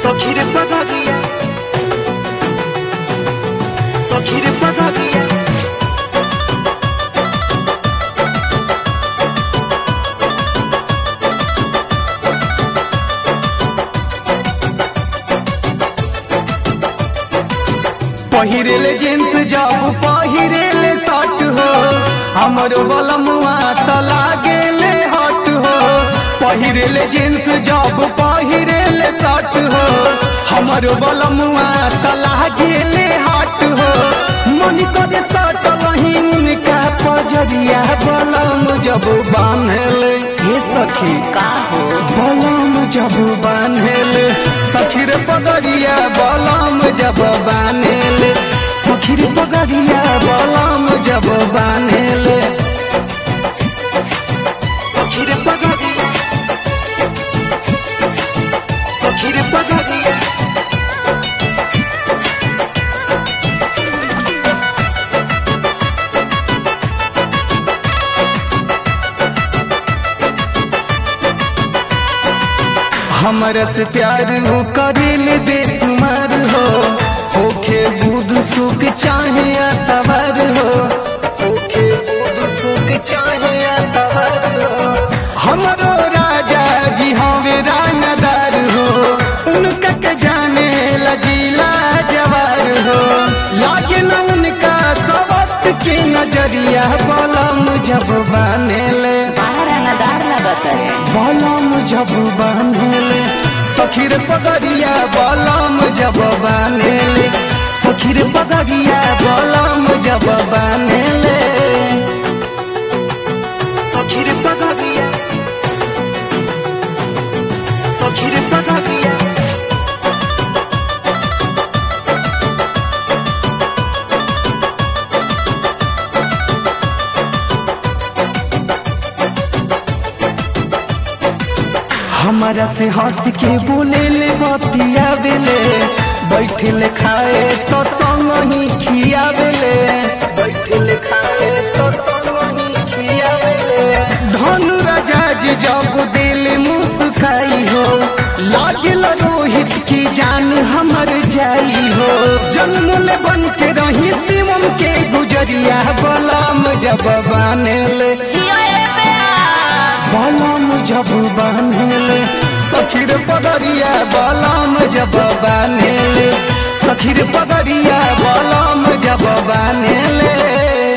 Sokiri pagadia Sokiri pagadia पहिरेले jeans जब पहिरेले शर्ट हो हमरो बलमुआ त लागेले हट हो पहिरेले जींस जब पहिरेले शर्ट हो हमरो बलमुआ त लागेले हट हो मन करे शर्ट वही उनका पजरिया बलम जब बांधले हे सखी का हो बलम जब बान्हेल सखीर पगड़िया बलम जब बान्हेल सखीर पगड़िया बलम जब बान्हेल Sokiri pagadia Sokiri pagadia हमरा से प्यार हो करेल बेसुमार हो होखे बुध सुख चाहे अतवर हो होखे बुध सुख चाहे अतवर हो हमरो राजा जी हवे रानदार हो उनका के जाने लजीला जवार हो लागे न उनका सबक के नजरिया बलम जब बानेले बड़ा रंगदार लगत है बलम जब बान्हेले सखीर पगड़िया बलम जब बान्हेले सखीर पगड़िया बलम जब बान्हेले Sokiri pagadia Sokiri pagadia हमारा से हंस के बोले ले बतिया बेले बैठे ले खाए तो संग ही खियावेले बैठे ले खाए तो संग ही खियावेले धनु राजा जी जब दिल मुस्काई हो लागल रोहित की जान हमर जाई हो जन्म ले बन के रही शिवम के गुजरिया बलम जब बानेले बलम जब बान्हेले सखीर पगड़िया बलम जब बान्हेले सखीर पगड़िया बलम जब बान्हेले